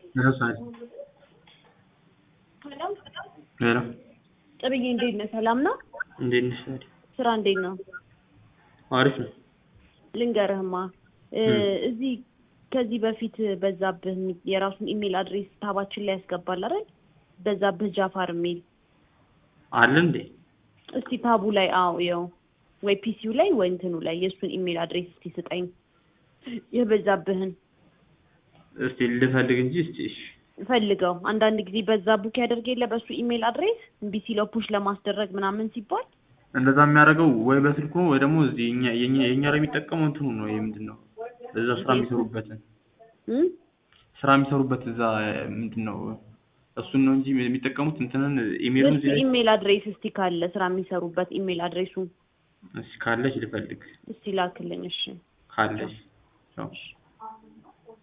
ሄሎ ሳሪ ሄሎ ጥብዬ እንዴት ነህ? ሰላም ነው? እንዴት ነሽ ሳሪ? ስራ እንዴት ነው? አሪፍ ነው። ልንገርህማ እ እዚህ ከዚህ በፊት በዛብህ የሚ- የራሱን ኢሜል አድሬስ ታባችን ላይ ያስገባል አይደል? በዛብህ ጃፋር የሚል አለ እንዴ? እስቲ ታቡ ላይ አዎ ይኸው ወይ ፒሲው ላይ ወይ እንትኑ ላይ የእሱን ኢሜል አድሬስ እስቲ ስጠኝ የበዛብህን እስቲ ልፈልግ እንጂ እስቲ እሺ ፈልገው አንዳንድ ጊዜ በዛ ቡክ ያደርግ የለ በሱ ኢሜል አድሬስ እምቢ ሲለው ፑሽ ለማስደረግ ምናምን ሲባል እንደዛ የሚያደርገው ወይ በስልኩ ወይ ደግሞ እዚህ የኛ የኛ የኛ ላይ የሚጠቀመው እንትኑ ነው። ይሄ ምንድን ነው? እዛ ስራ የሚሰሩበትን እም? ስራ የሚሰሩበት እዛ ምንድን ነው? እሱን ነው እንጂ የሚጠቀሙት እንትንን ኢሜሉን የእሱ እዚህ ላይ ኢሜል አድሬስ እስቲ ካለ ስራ የሚሰሩበት ኢሜል አድሬሱ እስኪ ካለች ልፈልግ እስቲ ላክልኝ እሺ ካለች ያው